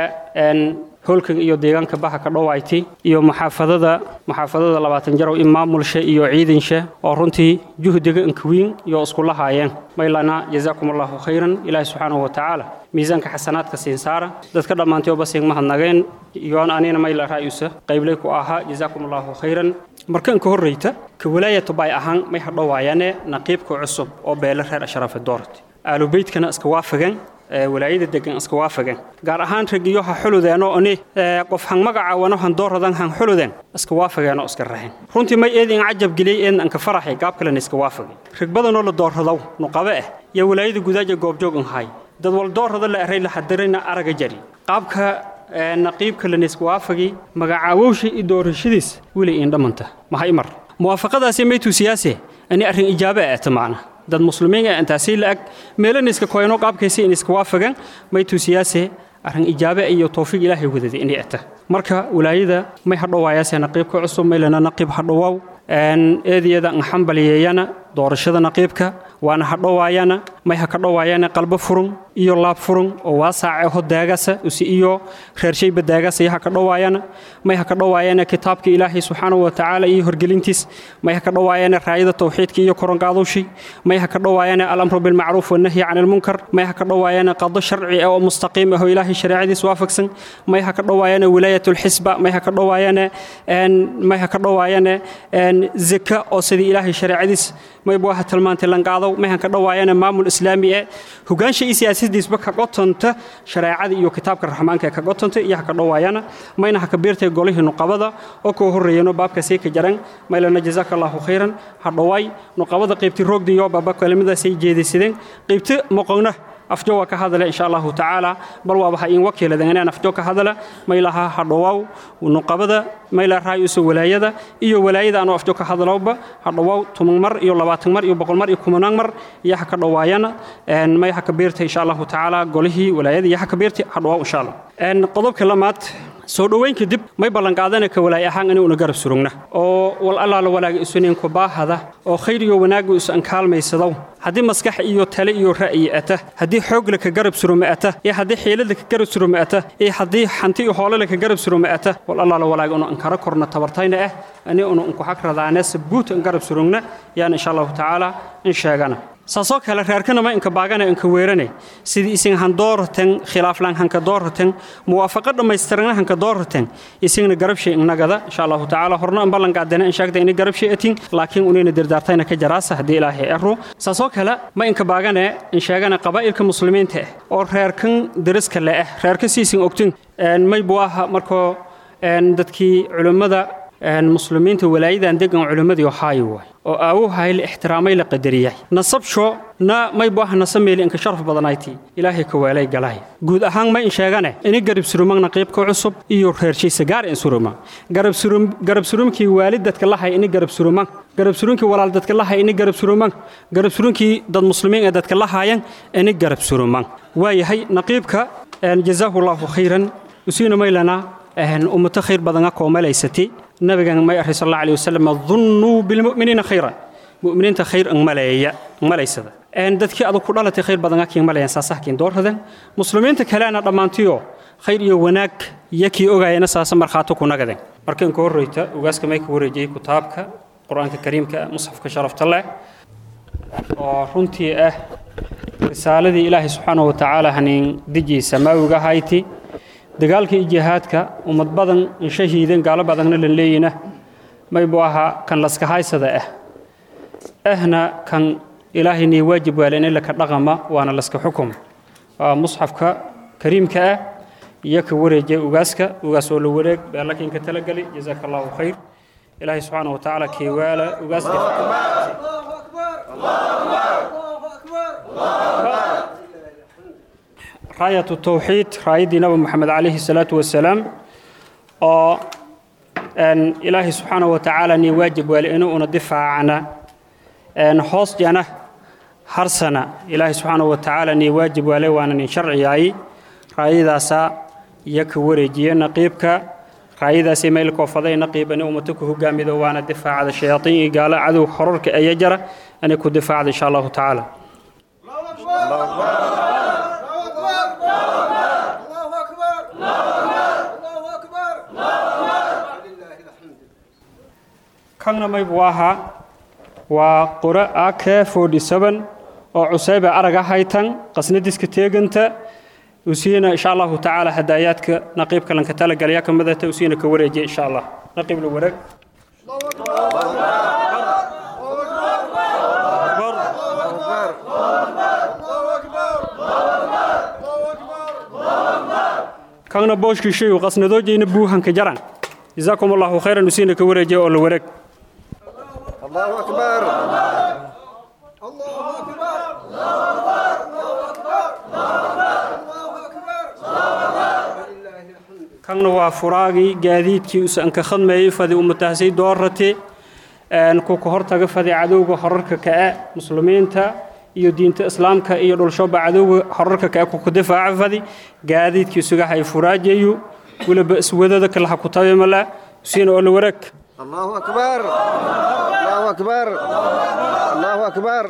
holkan iyo deegaanka baha ka dhowayti iyo maxaafadada maxaafadada labaatan jarow in maamulsha iyo ciidansha oo runtii juhdiga inkawiin iyo iskula haayeen maylana jazaakum allahu khayran ilaahi subxaanahu watacaala miisaanka xasanaadka siin saara dadka dhammaantay oba siin mahadnageen iyoon anina mayla raayusa qayblay ku ahaa jazaakum allahu khayran markan ka horreyta ka walaayatu bay ahaan may hadhowaayane naqiibka cusub oo beelo reer ashraafe doorati aalubeydkana iska waafagan walaayada degan iska waafagan gaar ahaan ragiyo ha xuludeenoo ani qof han magacaawano han dooradan han xuludeen iska waafageenoo iska raxeen runtii may eedin cajab geliyey eedna anka faraxay gaab kalena iska waafagay rag badanoo la doorradow nuqabe ah iyo walaayada gudaaja goobjoog inhay dad wal doorrada la eray la xadirayna araga jari qaabka naqiibka lana iska waafagi magacaawowsha iyo doorashadiis weli iin dhammanta maha imar muwaafaqadaasi maytuu siyaase ani arrin ijaabe ah ta macna dad muslimiin ah intaasii la ag meelana iska koyno qaabkaysi in iska waafagan maytuu siyaase arrin ijaabe iyo towfiiq ilaahay wadada inay ata marka walaayada may hadhowaayaase naqiibka cusub maylana naqiib hadhowaaw eediyada nxambaliyeeyana doorashada naqiibka waana hadhowaayana may ha ka dhowaayana qalbo furun iyo laab furun oo waasaaceho daagasa usi iyo reershayba daagasa iyo ha ka dhowaayana may ha ka dhowaayana kitaabka ilaahay subxaanahu watacaala iyo horgelintiis may ha ka dhowaayana raayada towxiidka iyo koronqaadushi may ha ka dhowaayana alamru bilmacruuf wanahyi can ilmunkar may ha ka dhowaayana qado sharci ah oo mustaqiim ah oo ilaahay shareecadiis waafaqsan may ha ka dhowaayana wilaayatulxisba may ha ka dhowaayana may ha ka dhowaayana zaka oo sidii ilaahay shareecadiis mayba waxa tilmaantay lanqaadow mayhan ka dhowaayana maamul islaami ee hogaansha iyo siyaasadiisba ka qotonta shareecada iyo kitaabka raxmaanka ee ka qotonta iyo ha ka dhowaayana mayna ha ka biirtay golihii nuqabada oo koo horreeyano baabkaasay ka jaran maylana jazaaka allahu khayran ha dhowaay nuqabada qaybti roogdi iyo baaba kelimadaasay jeedaysadeen qaybti moqonna afjo waa ka hadale insha allahu tacaala bal waaba ha in wakiiladan inaan afjo ka hadala maylaha hadhowaaw nuqabada mayla raayusa walaayada iyo walaayada anoo afjo ka hadalowba hadhowaaw toban mar iyo labaatan mar iyo boqol mar iyo kumanaan mar iyo ha ka dhowaayana may ha ka biirtay insha allahu tacaala golihii walaayada iyo ha ka biirtay hadhowaaw insha allah qodobka lamaad soo dhoweyn kadib may ballanqaadana ka walaay ahaan inuuna garab surugna oo wal allaala walaaga isuninka baahada oo khayr iyo wanaagga isu ankaalmaysadow haddii maskax iyo tale iyo ra'yi ata haddii xoogla ka garab suruma ata iyo haddii xiilada ka garab suruma ata iyo haddii hanti iyo hoolale ka garab suruma ata wal allaala walaaga inu ankara korna tabartayna ah ani unu unku xag radaane sabuut an garab surugna yaan insha allahu tacaala in sheegana saasoo kale reerkana ma inka baagana inka weerane sidii isin han dooratan khilaaflan hanka dooratan muwaafaqo dhammaystirana hanka dooratan isingna garabshay innagada insha allahu tacaala horna an ballanqaadana in sheegta inay garabshay atin laakiin unayna dirdaartayna ka jaraasa haddii ilaahay ero saasoo kale ma inka baagane in sheegana qabaa'ilka muslimiinta ah oo reerkan deriska le ah reerka siisin ogtin may buu aha markoo dadkii culimmada muslimiinta walaayadan degan culimmadii ohaayo waay oo aawuhay la ixtiraamay la qadariyay nasabsho na may baaha nasameeli inka sharaf badanayti ilaahay ka weelay galay guud ahaan ma in sheegane ini garab surumagna qiibka cusub iyo reershaysa gaar in suruma garab surum garab surumkii waalid dadka lahay ini garab surumag garab surumkii walaal dadka lahay ini garab surumag garab surumkii dad muslimiin ee dadka lahaayan ini garab surumag waayahay naqiibka jazaahu allahu khayran usiina maylana ummato khayr badana koomalaysati nabigan may array sal alla alih wasalam dunnuu bilmu'miniina khayran mu'miniinta khayr ang maleeya malaysada dadkii adag ku dhalatay khayr badan akiin malayan saasahkiin doorradan muslimiinta kalena dhammaantiyo khayr iyo wanaag yakii ogaayana saasa markhaato ku nagaden markan ka horreyta ugaaska may ka wareejiyey kitaabka qur-aanka kariimka musxafka sharafta leh oo runtii ah risaaladii ilaahay subxaanahu wa tacaala haniin dijii samaawiga hayti dagaalka iyo jihaadka ummad badan in shahiiden gaalo badanna lan leeyina maybu ahaa kan laskahaysada ah ahna kan ilaahay nii waajib waalen in laka dhaqama waana laska xukuma waa musxafka kariimka ah iyo ka wareejiya ugaaska ugaas oo la wareeg beelakiin ka talagali jazaaka allahu khayr ilaahay subxaana wa tacaala keewaala ugaaska راية التوحيد رايدي نبي محمد عليه الصلاة والسلام أو أن إلهي سبحانه وتعالى ني واجب ولإنه ندفع عنا أن حوص جنا حرسنا إلهي سبحانه وتعالى ني واجب ولي وأنا شرعي أي رايدا سا يك ورجي نقيبك رايدا سي ميلك وفضي نقيب أن أمتك هو جامد وأنا دفع على الشياطين قال عدو حررك أي جرى أن يكون دفاع إن شاء الله تعالى الله أكبر kanna maybu ahaa waa qura ak oo cusayba araga haytan qasnadiska teeganta usiina insha allahu tacaala hadaayaadka naqiibka lanka talagalaya ka midata usiina ka wareejiya insha allah naqiib la wareeg kanna booshkii shayu qasnadoojayna buuhanka jaran جزاكم الله خيرا نسينا كورجي أول ورق الله أكبر كان وفراغي جديد كي أنك خدمة فدي أمتهسي دورتي أن كوكو هرتا فدي عدو حررك كأ مسلمين تا iyo diinta islaamka iyo dhulshoba cadowga horarka ka ku difaaca fadi gaadiidkii sugaha ay furaajayo weliba iswadada kale ha ku tabimala siina oo la wareeg الله أكبر الله أكبر الله أكبر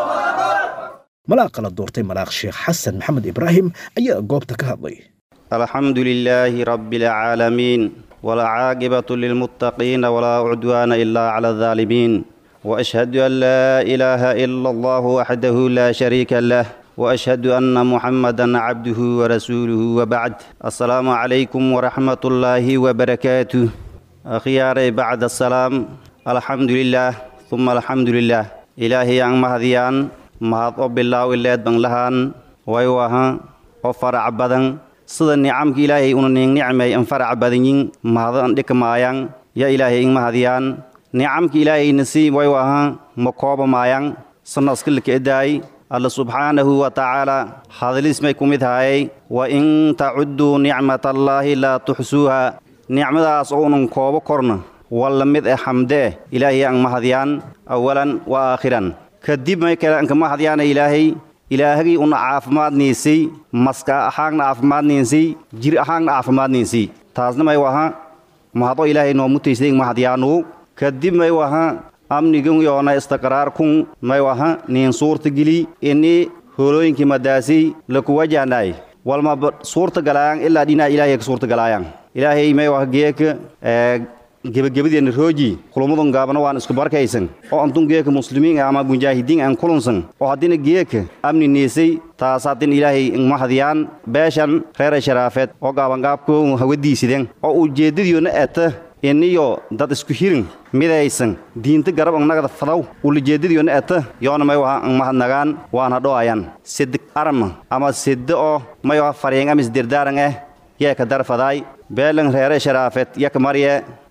malaaqa la doortay malaaq sheekh xasan maxamed ibraahim ayaa goobta ka hadlay الحمد لله رب العالمين والعاقبة للمتقين ولا عدوان إلا على الظالمين وأشهد أن لا إله إلا الله وحده لا شريك له وأشهد أن محمدا عبده ورسوله وبعد السلام عليكم ورحمة الله وبركاته أخياري بعد السلام الحمد لله ثم الحمد لله إلهي أن مهديان مهد بالله إلاد بن لهان ويوها وفرع بدن sida nicamka ilaahay una ning nicmay an farac badanyin mahadan dhikmaayang ya ilaahay ing mahadiyaan nicamka ilaahay nasiib way wahan ma kooba maayang sanaskilka edaay alla subxaanahu wa tacaala hadlis may ku mid hayay wa in tacudduu nicmatallaahi laa tuxsuuha nicmadaas oo unan koobo korna walla mid e xamde eh ilaahay ang mahadiyaan awalan wa aakhiran kadib may kale anka mahadiyaana ilaahay ilaahagii una caafimaadniisay maska ahaagna caafimaadniisay jir ahaagna caafimaadniisay taasna may waha mahado ilaahay noo mutaysay mahadyaanu kadib may waha amnigun yoona istiqraarkun may waha niin suurta geli ini hoolooyinkii madaasay laku wajahnaay walma suurta galaayaan ilaa dhinaa ilaahay ka suurta galaayaan ilaahay may waha geeka gebagabadeenna rooji kulummadun gaabana waan isku barkaysan oo antun geeka muslimiin ama mujaahidiin aan kulunsan oo haddina geeka amni niisay taas haddin ilaahay mahadiyaan beeshan reera sharaafeed oo gaabangaabku hawadiisiden oo ujeeddadiyoona eta iniyo dad isku hirin midaysan diinta garab annagada fadaw ulijeeddadiyoona eta yoona may waha ang mahadnagaan waana dho'ayan sed arma ama sedde oo may waha fariyeng amis dirdaaran eh yeeka darfadaay beelan reere sharaafeed yaka marye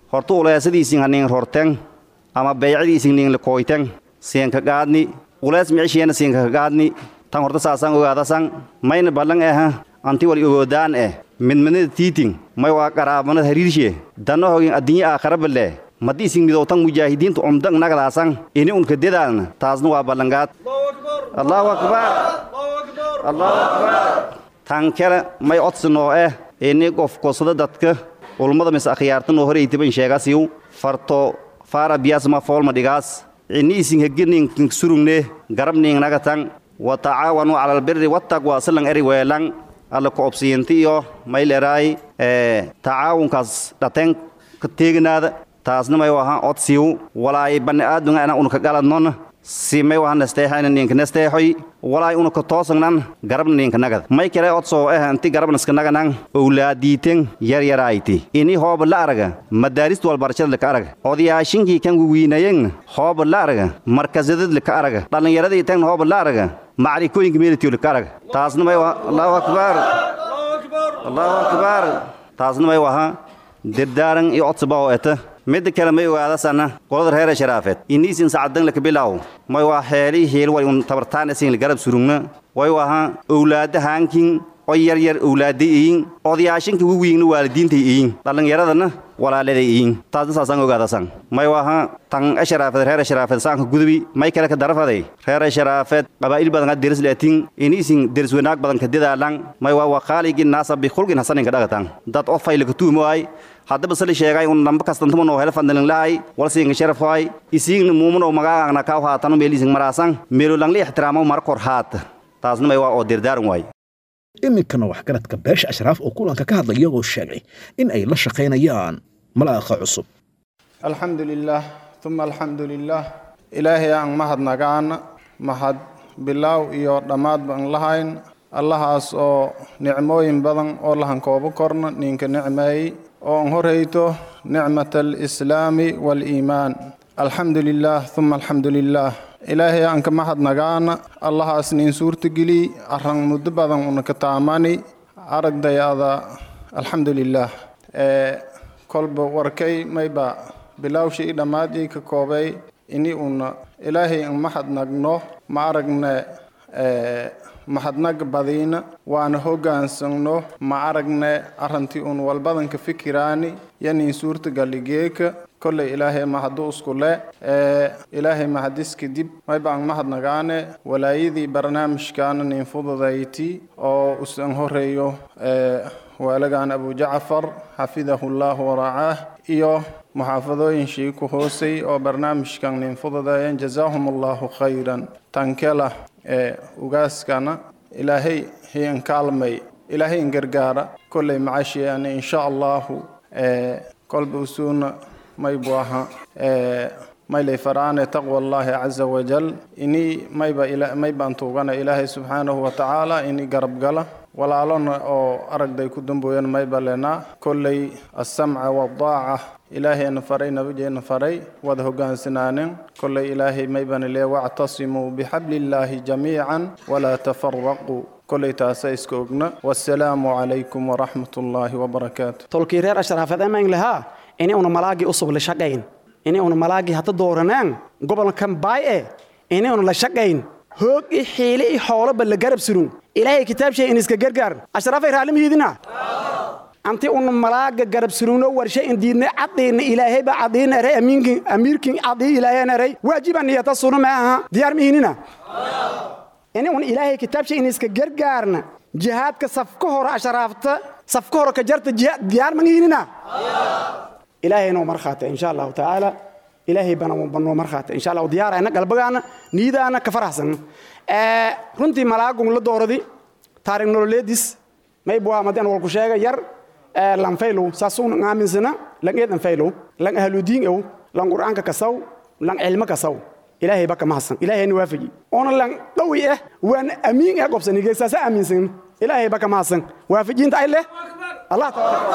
horta uleesadiisin hanin rorten ama beecadiisin nin lakoyten siinka gaadni ulees micishiyana siinka gaadni tan horta saasan ogaadasan mayna ballan eh anti wal ogoodaan eh midmanada tiiting may waa qaraabanada hariirshe danno hogin addinye aakhara balle maddi isin midowtan mujaahidiinta umdag nagadaasan ini unka dedaalna taasna waa ballangaad allahu akbar allahu akbar tan kale may codsanoo eh ini qof kosada dadka ulmada mis akhyaarta noo horeytiban sheegasiw farto faara biyaasma foolma dhigaas ini isin heginin surugne garabning nagatan wa tacaawanu cala albiri wattaqwa silan eri weelan alla ku obsiinti iyo mayleraay tacaawunkaas dhateen ka teeginaada taasna may wahan odsiw walaay bani aadunga ana unka galadnon si may wahan nesteexayna ninka nesteexoy walaay unka toosagnan garabna ninka nagad may kale odsoo eh inti garabnaska naganan owlaadiiten yaryarayti ini hooba la araga madaarist walbarashada laka araga odayaashinkii kan wiinayen hooba la araga markasadad laka araga dhallinyaradii tan hooba la araga macrikooyinka meelitiyo laka araga taasna may waha allahu akbar allahu akbar taasna may waha dirdaaran iyo codsaba oo eta midda kale may ogaadasana qolada reera sharaafeed iniisin sacdan laka bilaaw may waa heeli heel way un tabartaan isin garab surugna way waha owlaada haankin oo yaryar owlaada iyin odayaashinka wiwiingna waalidiinta iyin dhallinyaradana walaaladay iyin taasna saasaan ogaadasan may waha tan asharaafeed reera sharaafeed saanka gudubi may kale ka darafaday reera sharaafeed qabaa'il badan ka deris leetin iniisin deris wanaag badan ka dedaalan may waa waqaaligin naasa bikhulgin hasaninka dhagatan dad oo faylaka tuumoay haddaba sali sheegay un namba kastantuma noo hela fandalin lahay walsiinga sharafay isiigna muumanoo magaagna kaw haatano meeliising maraasan meelo langli ixtiraamo mar kor haata taasna may waa oo dirdaaran waay iminkana waxgaradka beesha ashraaf oo kulanka ka hadlaya oo sheegay in ay la shaqaynayaan malaaqa cusub alxamdu lilaah uma alxamdu lilaah ilaahay aan mahadnagaan mahad bilaaw iyo dhammaadba an lahayn allahaas oo nicmooyin badan oo lahankoobo korna ninka nicmeeyey oo an horayto nicmat alislaami waaliimaan alxamdu lilaah uma alxamdu lilaah ilaahay aan ka mahadnagaana allahaas nin suurtageli arran muddo badan una ka taamani aragdayada alxamdu lilaah kolba warkay mayba bilawshii dhammaadii ka koobay ini una ilaahay an mahadnagno ma aragne mahadnag badiina waana hogaansagno ma aragne arrantii un walbadanka fikiraani yanin suurtagaligeeka kolley ilaahay mahadu isku le ilaahay mahadis kadib maybaan mahadnagaane walaayadii barnaamijkaana nin fududayti oo usan horeeyo waalagan abu jacfar xafidahu llahu waracaah iyo muxaafadooyinshii ku hoosay oo barnaamijkan nin fududayen jazaahum allahu khayran tankela ee ugaaskana ilaahay hiyan kaalmay ilaahay in gargaara kolley macashiyaana insha allahu kolba usuuna maybu aha maylay faraane taqwa allahi caza wajal ini mayba maybaan tuugana ilaahay subxaanahu watacaala ini garab gala walaalona oo aragday ku dambooyan mayba lenaa kolley assamca waddaaca ilaahayna faray nabigeena faray wada hogaansanaaneen kolley ilaahay maybana lee wactasimuu bixabliillaahi jamiican walaa tafaraquu kolley taasa iska ogna wassalaamu calaykum waraxmat ullaahi wabarakaatu tolkii reer ashraafeed emayn lahaa ini una malaagii usub la shaqayn ini una malaagii hadda dooranaan gobolkan baay e ini una la shaqayn hoog i xiile i xooloba la garab surun ilaahay kitaab shay in iska gargaar ashraafay raalimihiidina anti una malaaga garab surugno warshe in diidna caddiina ilaahayba caddiina eray amiinkin amiirkin caddii ilaahayna eray waajiba niyata sunu ma aha diyaar mihinina ini un ilaahay kitaab shay in iska gargaarna jihaadka safka hore ashraafta safka hore ka jarta diyaar mangihinina ilaahay noo markhaata insha allahu tacaala ilaahay bana banoo markhaata insha allahu diyaarayna galbagaana niidaana ka faraxsan runtii malaagun la dooradi taarig nololeedis maybu amadan walku sheega yar lan faylow saasuun aaminsana lan eedan faylow lan ahludiin ew lan qur'aanka kasaw lan cilmo kasaw ilaahay baka mahadsan ilaahayna waafaji oona lan dhawi ah waan amiin ah qobsanige saasa aaminsan ilaahay baka mahadsan waafajiinta ay leh allah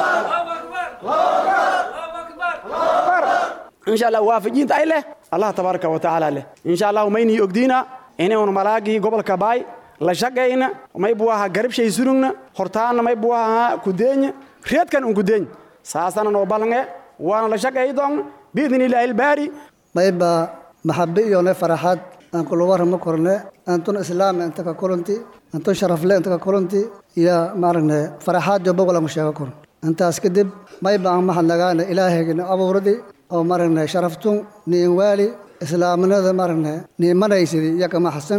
insha allah waafajiinta ay leh allah tabaaraka wa tacaala leh insha allahu maynii ogdiina inaynu malaagii gobolka baay la shaqayna maybu ahaa garabshay surugna hortaana maybu ahaa kudeenya reedkan un kudeeny saasana noo ballange waana la shaqeey doon biidni illaahi albaari mayba maxabe iyone faraxad aan kula warama korne antun islaam inta ka kulanti antun sharafle inta ka kulanti iyo maaragne faraxaad jo bogol aan sheego koron intaas kadib mayba aan mahadnagaane ilaahayna abuuradi oo maaragne sharaftun niin waali islaamnimada maaragne niimanaysidi iyo kama xasan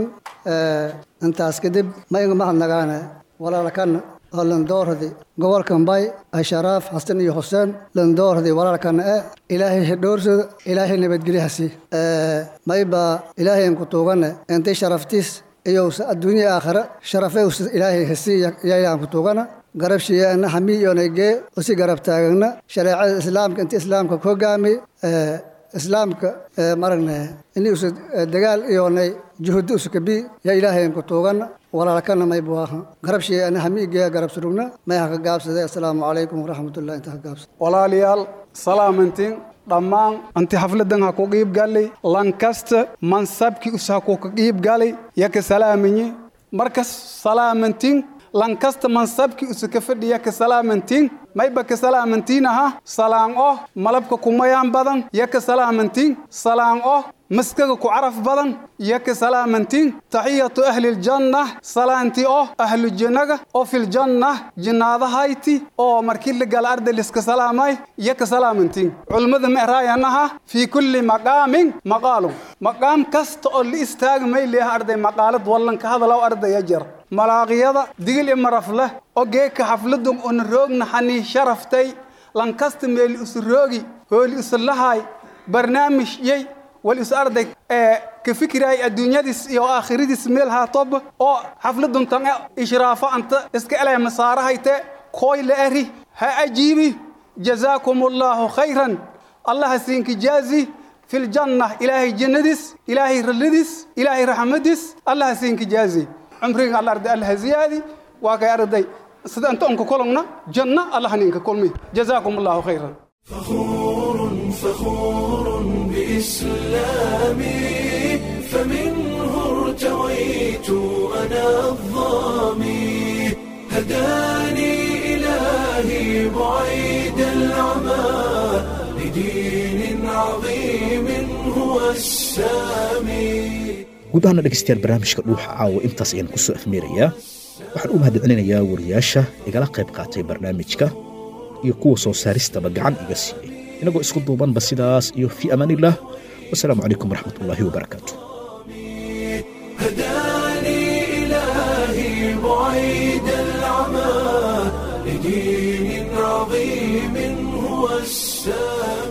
intaas kadib ma inga mahadnagaane walaalkan oo landooradi gobolkan bay asharaaf xasan iyo xuseen landooradi walaalkan e ilaahay hedhoorsada ilaahay nabadgelyahasi mayba ilaahay ku tuugane intay sharaftiis iyo adduunya aakhira sharafe ilaahay hasi yayaan ku tuugana garabshiyeena hamiyoonagee usi garab taagana shareecada islaamka inta islaamka ku hogaami islaamka maragne ini usa dagaal iyoonay juhudi usakabi ya ilaahayn ku tuugana walaalkana maybu aha garabshiyeena hamiigee garab surugna may ha ka gaabsaday assalaamu calaykum waraxmatullahi inta ka gaabsada walaalayaal salaamantiin dhammaan inti xafladan ha ku qiib galay lankasta mansabkii us ha ku ka qiib galay ya ka salaaminye markas salaamantiin lankasta mansabkii usa ka fadhiya ka salaamantiin mayba ka salaamantiin aha salaan oh malabka kumayaan badan ya ka salaamantiin salaan oh maskaga ku caraf badan ya ka salaamantiin taxiyatu ahliljanna salaantii oh ahlu jannaga oo filjanna jinnaadahayti oo markii la gala arday liska salaamay ya ka salaamantiin culmada ma eraayanaha fii kulli maqaamin maqaalun maqaam kasta oo la istaaga may leeha arday maqaalad wallanka hadalow ardaya jar malaaqiyada digil i marafleh oo geeka xafladun una roogna xanii sharaftay lankasta meeli usu roogi hooli usu lahaay barnaamij yey wal is arday ee ka fikiraay adduunyadiis iyo aakhiradiis meel haatob oo xafladun tan ishraafo anta iska elay masaarahayte kooy la eri ha ajiibi jazaakum allaahu khayran allah siinki jaazi في الجنة إلهي جندس إلهي رلدس إلهي رحمدس الله سينك جازي عمرك الله أرضي الله زيادي واقع أرضي سيدا أنت أنك كلنا جنة الله نينك كلمي جزاكم الله خيرا فخور فخور بإسلامي فمنه ارتويت أنا الظامي هداني إلهي بعيد العمى لدين عظيم هو السامي guud ahaana dhegaystayaal barnaamijka dhuuxa caawa intaas ayaan ku soo afmeerayaa waxaan u mahadcelinayaa wariyaasha igala qayb qaatay barnaamijka iyo kuwa soo saaristaba gacan iga siiyey inagoo isku duubanba sidaas iyo fii amaaniillah wasalaamu calaykum waraxmatullaahi wabarakaatu هداني إلهي بعيد العمى لدين عظيم هو السامي